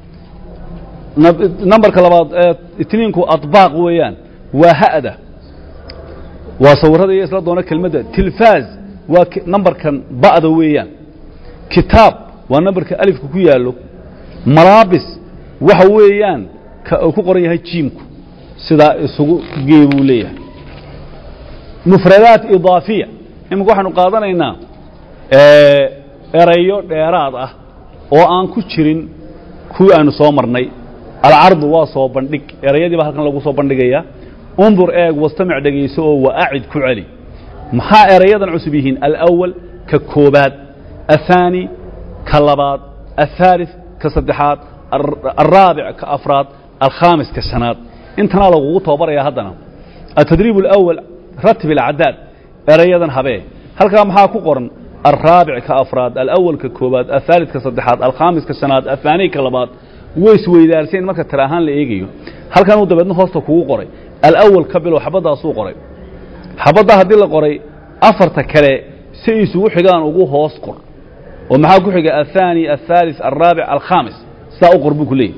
nab- numberka labaad ee itniinku adbaaq weeyaan waa ha'da waa sawirada iyo isla doona kelmadda tilfaaz waa ki- numberkan ba'da weeyaan kitaab waa numberka alifka ku yaallo malaabis waxa weeyaan ka uu ku qoran yahay jiimku sidaa isugu gee buu leeyahay mufradaat idaafiya iminka waxaanu qaadanaynaa ee, erayo dheeraad ah oo aan ku jirin kuwii aanu soo marnay alcardu waa soo bandhig erayadii baa halkan lagu soo bandhigayaa undur eeg wastamic dhegayso oo waacid ku celi maxaa erayadan cusub yihiin alawal ka koobaad aلثaani ka labaad aلثaalث ka saddexaad alraabic ka afraad alkhaamis ka shanaad intanaa lagugu tababaraya haddana التdريب الأول رتب الأعداد erayadan habee halkaa maxaa ku qoran alraabic ka afraad alawal ka koobaad athaalid ka saddexaad alkhaamis ka shanaad athaani ka labaad way isweydaarseen marka tira ahaan la eegayo halkan uu dabeedna hoosta kugu qoray alawal ka bilow xabaddaasuu qoray xabaddaa haddii la qoray afarta kale si isugu xigaan ugu hoos qor oo maxaa ku xiga athaani athaalis alraabic alkhaamis sidaa u qor buu ku leeyahy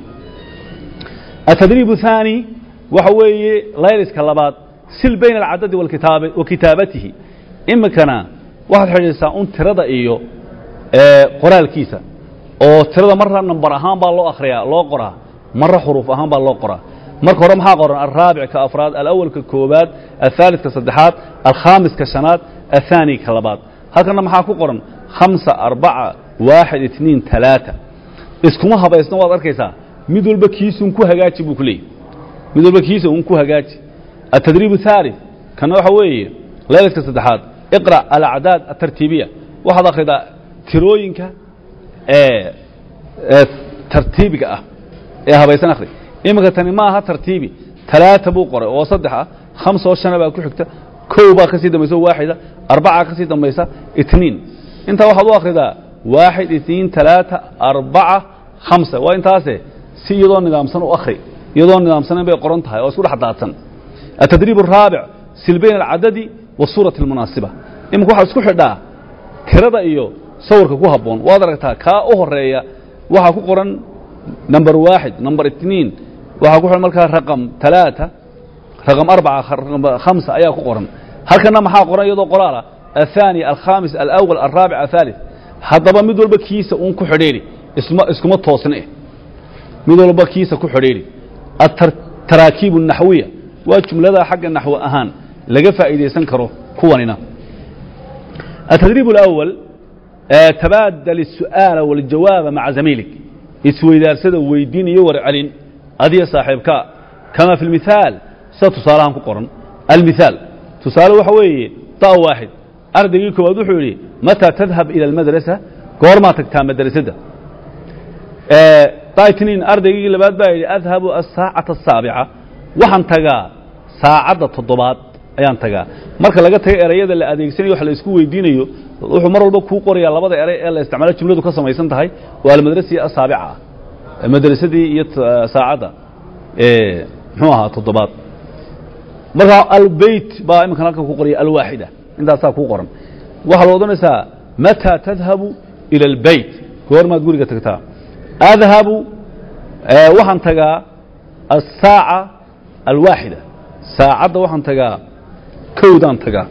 atadriib thaani waxa weeye layliska labaad sil bayna alcadadi walkitaab wa kitaabatihi iminkana waxaad xidhiidsaa un tirada iyo qoraalkiisa oo tirada marra nambar ahaan baa loo akhriyaa loo qoraa marra xuruuf ahaan baa loo qoraa marka hore maxaa qoran alraabic ka afraad alawal ka koobaad athaalid ka saddexaad alkhaamis ka shanaad athaani ka labaad halkana maxaa ku qoran khamsa arbaca waaxid itniin talaata iskuma habaysna waad arkaysaa mid walba kiisun ku hagaaji buu ku leeyahy mid walba kiisa un ku hagaaji atadriib الثالث kana waxa weeye laylaska saddexaad iqra alacdaad atartiibiya waxaad akhridaa tirooyinka ee ee tartiibiga ah ee habaysan akhri iminka tani ma aha tartiibi talaata buu qoray oo saddex ah khamsa oo shana baa ku xigta kow baa ka sii dambaysa oo waaxida arbacaa ka sii dambaysa itniin intaa waxaad u akhridaa waaxid itniin talaata arbaca khamsa waa intaase si iyadoo nidaamsan u akhri iyadoo nidaamsanan bay qoran tahay oo isku dhex daadsan التدريب الرابع sil bayn الcadد والsuuraة الmuنaasiبة iminka waxaa isku xidhaa tirada iyo sawirka ku haboon waad aragtaa kaa u horeeya waxaa ku qoran number waaxid number اثنiin waxaa ku qoran markaa raqم ثaلaaثة raqم arbaca hamسة ayaa ku qoran halkana maxaa qoran iyadoo qoraala الثاني الkhaamis الأول الرaaبع الثالث haddaba mid walba kiisa un ku xidheeri isma iskuma toosne mid walba kiisa ku xidheeri الtaraakiib الnaxwiya waa jumlada xagga naxwo ahaan laga faa'iidaysan karo kuwanina التdريب الأول تباadل السu'aaل والجawاaب maعa زamiilig isweydaarsada weydiin iyo warcelin adiya saaxiibka kama في المiثاaل sida tusaalahan ku qoran المiثاaل tusaale waxa weeye da waaxid ardaygii koowaad wuxuu yidhi matىa تذهب إilى الmadraسة goormaa tagtaa madrasadda daytiniin ardaygii labaad baa yidhi adhabu الsaacaةa الsaaبعة waxaan tagaa saacadda toddobaad ayaan tagaa marka laga tago erayada la adeegsanayo wax la isku weydiinayo wuxuu mar walba kuu qorayaa labada eray ee la isticmaalo jumladu ka samaysan tahay waa almadrasiya asaabica ah madrasadii iyo saacadda muxuu ahaa toddobaad marka albeyt baa iminkan halkan ku qoraya alwaaxida intaasaa kuu qoran waxaa la odhanaysaa mataa tadhabu ila albeyt goormaad guriga tagtaa adhabu waxaan tagaa asaaca alwaaxida saacadda waxaan tagaa kowdaan tagaa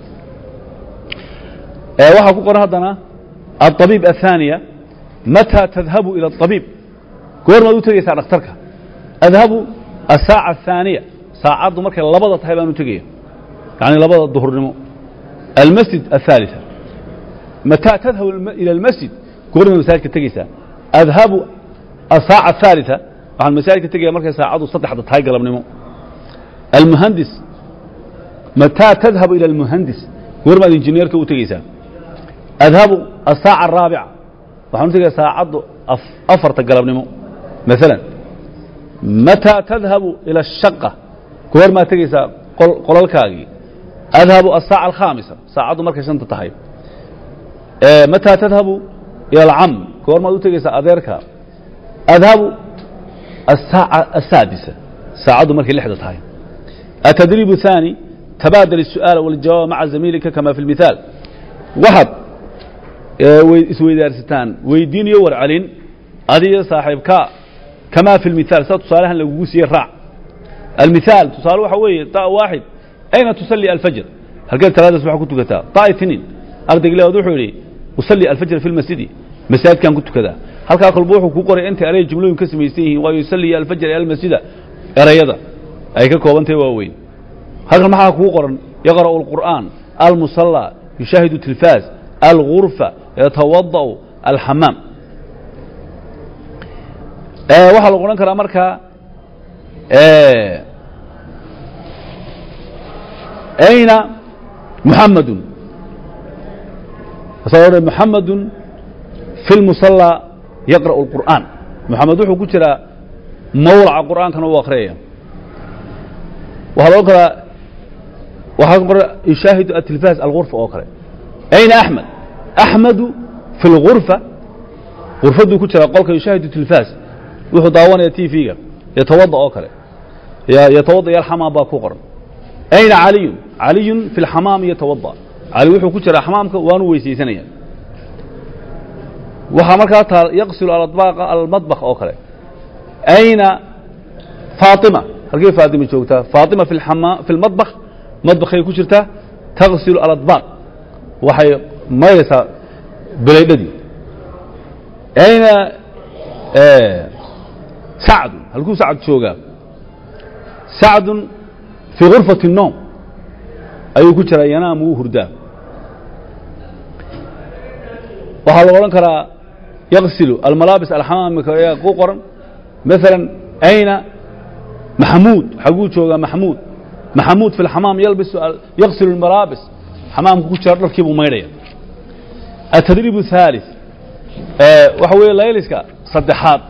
waxaa ku qoran haddana aلطabiib aلثaaniya matىa tadhabu ilى الطabiib goormaad u tegaysaa dhakhtarka adhabu asaaca الثaaniya saacaddu markay labada tahay baan u tegaya yani labada duhurnimo almasjid الثaaliثa matىa tadhabu ilى اlmasjid goormaad masaajidka tegaysaa adhabu asaaca الثaaliثa waxaan masaajidka tegaya markay saacaddu saddexda tahay galabnimo almuhandis mataa tadhabu ila almuhandis goormaad injineerka u tegeysaa adhabu asaaca araabica waxaan u tegaya saacaddu afarta galabnimo maalan mataa tadhabu ila ashaqa goormaad tegeysaa qolalkaagii adhabu asaaca alkhaamisa saacaddu markay shanta tahay mataa tadhabu ila alcam goormaad u tegeysaa adeerka adhabu asaaca asaadisa saacaddu markay lixda tahay التdريب الثاني تباadل السؤaaل والجawاaب maعa زamيilka كama في المiثاaل waxaad isweydaarsataan weydiin iyo warcelin adiyo saaxiibka كama في المiثاaل sida tusaalahan lagugu siiye raac المiثاaل tusaale waxa weeye طa waaxid أyna تuصلي الفجر halkeed talaadaas waa ku tukataa طa itniin ardayg leod wuxuu yidhi uصلي الفجر في الmasjidi masaajidkan ku tukadaa halkaa kolba wuxuu ku qoray intay eraya jumlooyin ka samaysan yihiin waa yuصلي الفجر الmasjida erayada ay ka koobantahay waaweyn halkan maxaa kuu qoran yaqra'u الqur'aan almusallى yushaahidu tilfaaz algurfa yatawada'u alxamaam waxaa lagu odhan karaa markaa ayna muxamadu sa muxamadu fi lmusallى yaqra'u اlqur'aan muxamed wuxuu ku jiraa mawlaca qur'aankana u akhriyaya waxaa loo karaa waxaa ku qoran yushaahidu atilfaas alghurfa oo kale ayna axmed axmedu fi lghurfa غurfaduu ku jiraa qolka yushaahidu tilfaas wuxuu daawanaya t v-ga yatawada oo kale yatawada yalxamaam baa ku qoran ayna caliyun caliyun fi lxamaami yatawada cali wuxuu ku jiraa xamaamka waanu weysaysanaya waxaa markaa taal yaqsilu aladbaaqa almadbakh oo kale ayna faatima halkay faatima joogtaa faatima fi lxama fi lmadbakh madbakhay ku jirtaa taqsilu aladbaaq waxay maydaysaa belaydhadii ayna sacdun halkuu sacd joogaa sacdun fii غurfati الnoom ayuu ku jiraa yanaamu wuu hurdaa waxaa la odhan karaa yaqsilu almalaabis alxamaamika ayaa ku qoran maala ayna maxamuud xaguu joogaa maxamuud maxamuud fi اlxamaam yalbisu yaqsilu اlmalaabis xamaamku ku jira dharkii buu maydhaya atadriib الثالث waxa weeye layliska saddexaad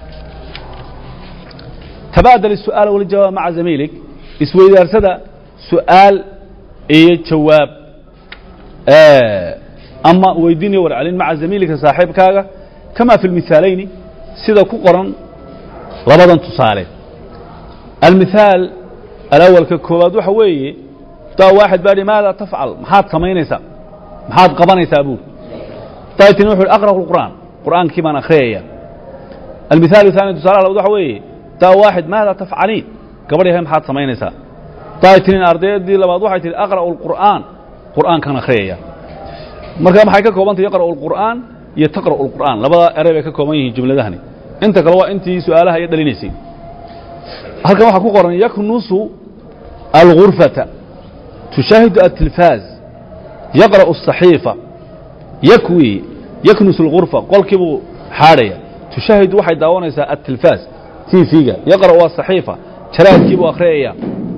tabaadal الsu'aal wاljawaab maca zamiilig isweydaarsada su'aal iyo jawaab ama weydiinaya warcelin maca zamiilika saaxiibkaaga kama fi اlmihaalayni sida ku qoran labadan tusaale almithaal alawalka koowaad waxa weeye daa waaxid baa hi maada tafcal maxaad samaynaysaa maxaad qabanaysaa buuri daytin wuxu aqra'u الqur'aan qur'aankii baan akhriyaya almithaal الثaani tusaalaha labaad waxa weeye daa waaxid maada tafcaliin gabadh yahay maxaad samaynaysaa daytinin ardaydii labaad waxay tihi aqra'u الqur'aan qur'aankaan akhriyaya marka maxay ka koobantay yaqra'u الqur'aan iyo taqra'u الqur'aan labada erey bay ka kooban yihiin jumladahani inta kale waa intii su'aalaha iyo dhalinaysay halkan waxaa ku qoran yaknusu alغurfata tushaahidu atilfaaz yaqra'u الصaxiifa yakwi yaknus اlغurfa qolkii buu xaadhaya tushaahidu waxay daawanaysaa atilfaaz t v-ga yaqra'u asaxiifa jaraadkii buu akhriyaya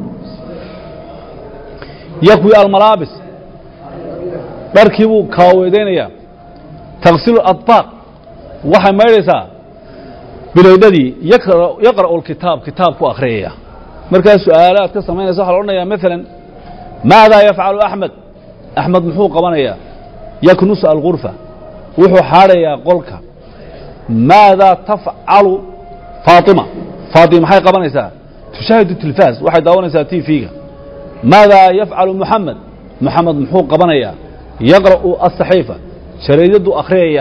yakwi almalaabis dharkii buu kaaweedaynaya taqsilu adbaaq waxay maydhaysaa bilaydhadii yaqra'u lkitaab kitaab ku akhriyaya markaa su'aalaad ka samaynaysa waxa la odhanaya maalan maadaa yafcalu axmed axmed muxuu qabanayaa yaknusu algurfa wuxuu xaadhayaa qolka maadaa tafcalu faatima faatima maxay qabanaysaa tushaahidu tilfaas waxay daawanaysaa t v-ga maadaa yafcalu muxamed muxamed muxuu qabanayaa yaqra'u asaxiifa jaraydaduu akhriyaya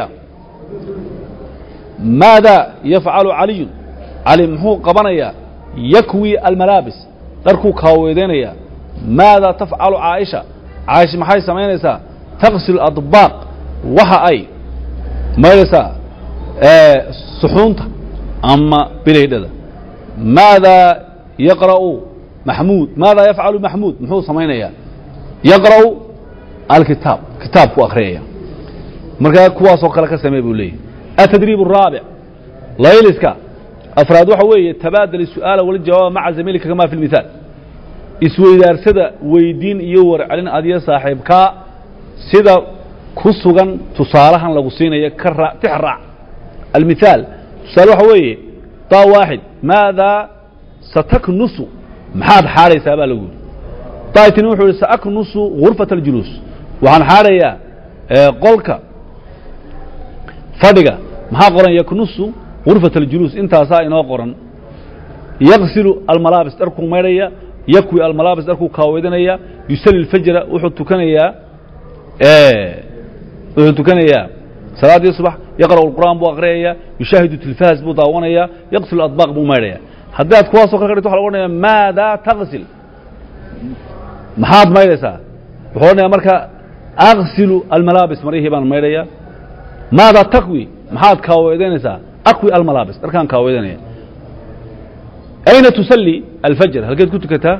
maadaa yafcalu caliyun cali muxuu qabanayaa yakwi almalaabis dharkuu kaaweedaynaya maadaa tafcalu caaisha caaisha maxay samaynaysaa taqsil adbaaq waxa ay maydaysaa suxuunta ama bilaydhada maadaa yaqra'u maxmuud maadaa yafcalu maxmuud muxuu samaynayaa yaqra'u alkitaab kitaabku akhriyaya markaa kuwaasoo kale ka samee buu leeyahy atadriib الraabic layliska afraad waxa weeye tabaadal الsu'aala waljawaaba maca zamiilika kama fi اlmithaal isweydaarsada weydiin iyo warcelin adiyo saaxiibkaa sida ku sugan tusaalahan lagu siinayo ka raa tix raac almithaal tusaale waxa weeye daa waaxid maadaa sataknusu maxaad xaadhaysaa baa lagu yidhi daatin wuxuu yihi saaknusu gurfata اljuluus waxaan xaadhayaa qolka fadhiga maxaa qoran yaknusu gurfata اljuluus intaasaa inoo qoran yaqsilu almalaabis dharkuu maydhaya yakwi almalaabis dharkuu kaawedanaya yusali اlfajra wuxuu tukanayaa wuxuu tukanayaa salaaddii subax yaqra'u اlqur'aan buu akhriyaya yushaahidu tilfaas buu daawanaya yaqsilu adbaaq buu maydhaya haddaad kuwaasoo kale ka dhigto waxa lagu odhanaya maadaa taqsil maxaad maydhaysaa wuxuu odhanaya marka aqsilu almalaabis marihii baan maydhaya maadaa takwi maxaad kaaweedaynaysaa akwi almalaabis dharkaan kaaweedanaya ayna tusalli alfajr halkeed ku tukataa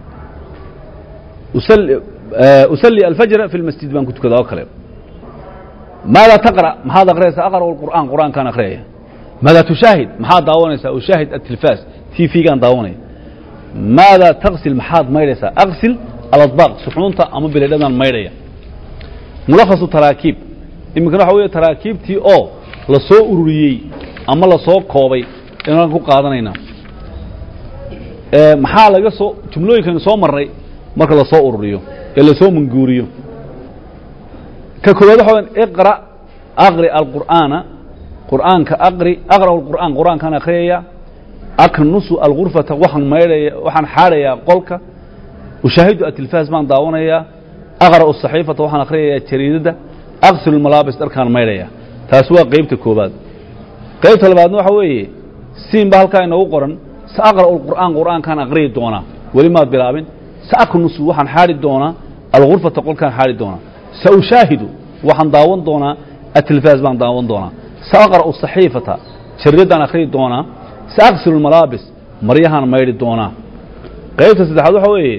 usalli alfajra fi lmasjid baan ku tukadaa oo kale maadaa taqra' maxaad akhriyaysaa aqra'u alqur'aan qur'aankaan akhriyaya maadaa tushaahid maxaad daawanaysaa ushaahid atilfaas t v-gaan daawanaya maadaa taqsil maxaad maydhaysaa aqsil aladbaaq suxuunta ama bilaydhadaan maydhaya mulakhasu taraakiib iminkana waxa weeye taraakiibtii oo la soo ururiyey ama la soo koobay inaan ku qaadanaynaa maxaa laga soo jumlooyinkaynu soo marray marka lasoo ururiyo ee lasoo manguuriyo ka koowaad waxa weyan iqra aqri alqur'aana qur'aanka aqri aqra'u alqur'aan qur'aankaan akhriyaya aknusu algurfata waxaan maydhaya waxaan xaadhayaa qolka ushaahidu atilfaas baan daawanayaa aqra'u saxiifata waxaan akhriyayaa jariidadda aqsilu lmalaabis dharkaan maydhaya taasi waa qeybta koowaad qaybta labaadna waxa weeye siin ba halkaa inoogu qoran sa aqra'u lqur'aan qur'aankaan aqriyi doonaa weli maad bilaabin sa aknusu waxaan xaadhi doonaa algurfata qolkaan xaadhi doonaa sa ushaahidu waxaan daawan doonaa atilfaas baan daawan doonaa sa aqra'u saxiifata jariidaddaan akhriyi doonaa sa aqsilu lmalaabis maryahaan maydhi doonaa qaybta saddexaad waxa weeye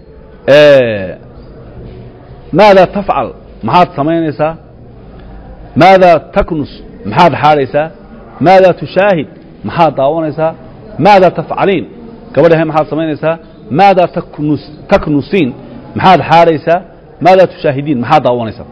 maadaa tafcal maxaad samaynaysaa maadaa taknus maxaad xaadhaysaa maadaa tushaahid maxaad daawanaysaa maadaa tafcaliin gabadhahe maxaad samaynaysaa maadaa taknus taknusiin maxaad xaadhaysaa maadaa tushaahidiin maxaad daawanaysaa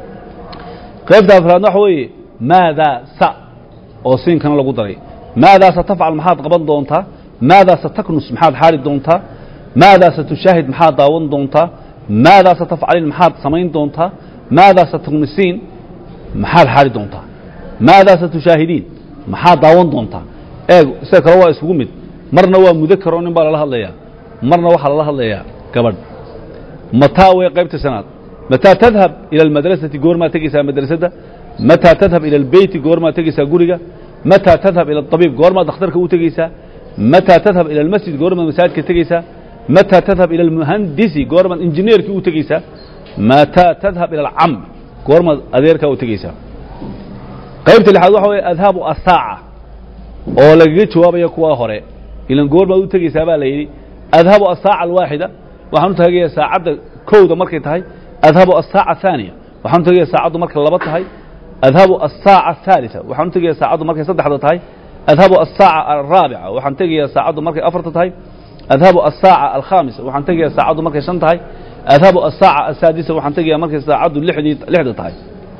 qaybta afraadna waxa weeye maadaa sa oo siinkana lagu daray maadaa satafcal maxaad qaban doontaa maadaa sataknus maxaad xaadhi doontaa maadaa satushaahid maxaad daawan doontaa maadaa satafcaliin maxaad samayn doontaa maadaa sataknisiin maxaad xaadhi doontaa maadaa satushaahidin maxaad daawan doontaa eeg sida kale waa isugu mid marna waa mudakaroo nin baa lala hadlayaa marna waxaa lala hadlayaa gabadh mataa way qaybta shanaad mataa tadhab ila almadrasati goormaa tegeysaa madrasadda mataa tadhab ila albeyti goormaa tegeysaa guriga mataa tadhab ila abiib goormaad dhakhtarka u tegeysaa mataa tadhab ila almasjid goormaad masaajidka tegeysaa mataa tadhab ila almuhandisi goormaad injineerkii u tegeysaa mataa tadhab ila alcam goormaad adeerkaa u tegeysaa qaybta lixaad waxa weeye adhaabu asaaca oo lagaga jawaabaya kuwaa hore ilan goormaad u tegeysaa baa la yidhi adhabu asaaca alwaaxida waxaan u tagayaa saacadda kowda markay tahay adhabu asaaca ahaaniya waxaan u tagayaa saacaddu markay laba tahay adhabu asaaca athaalita waxaan u tegayaa saacaddu markay saddexda tahay adhabu asaaca alraabica waxaan tegayaa saacaddu markay afarta tahay adhabu asaaca alkhaamisa waxaan tegayaa saacaddu markay shan tahay adhabu asaaca asaadisa waxaan tegayaa markay saacaddu lixdii lixda tahay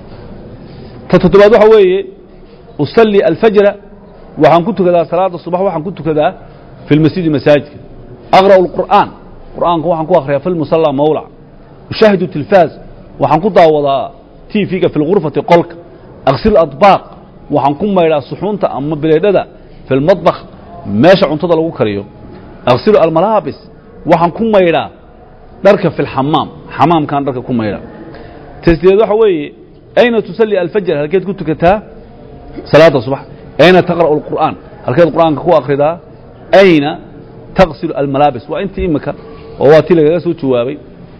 ta toddobaad waxa weeye usalli alfajra waxaan ku tukadaa salaada subax waxaan ku tukadaa fi lmasjidi masaajidka aqra'u alqur'aan qur'aanka waxaan ku akhriyaa fi lmusalla mawlac ushaahidu tilfaaz waxaan ku daawadaa tv-ga fi lgurfati qolka aqsil adbaaq waxaan ku maydhaa suxuunta ama bileedhada fi lmadbakh meesha cuntada lagu kariyo aqsilu almalaabis waxaan ku maydhaa dharka fi lxamaam xamaamkaan dharka ku maydhaa tasdeed waxa weeye ayna tusalli alfajr halkeed ku tukataa salaada subax ayna taqra'u alqur'aan halkeed qur'aanka ku akhridaa ayna taqsilu almalaabis waa intii imika oo waa tii lagaga soo jawaabay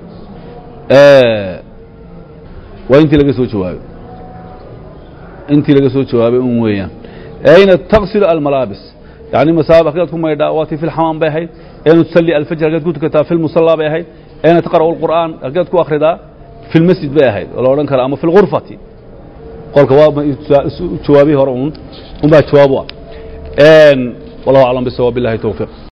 waa intii laga soo jawaabay intii laga soo jawaabay un weeyaan ayna taqsilu almalaabis yani masaab halkeed ku maydhaa waa tii fi lxamaam bay ahayd ayna tusalli alfajr halkeed ku tukataa fi lmusallaa bay ahayd ayna taqra'u alqur'aan halkeed ku akhridaa في المسجد bay ahayd oo la odhan kara ama في الغurفati qolka waa jawaabihi hore un un baa jawaab u ah والله أعلم بالصواب بالله توفيق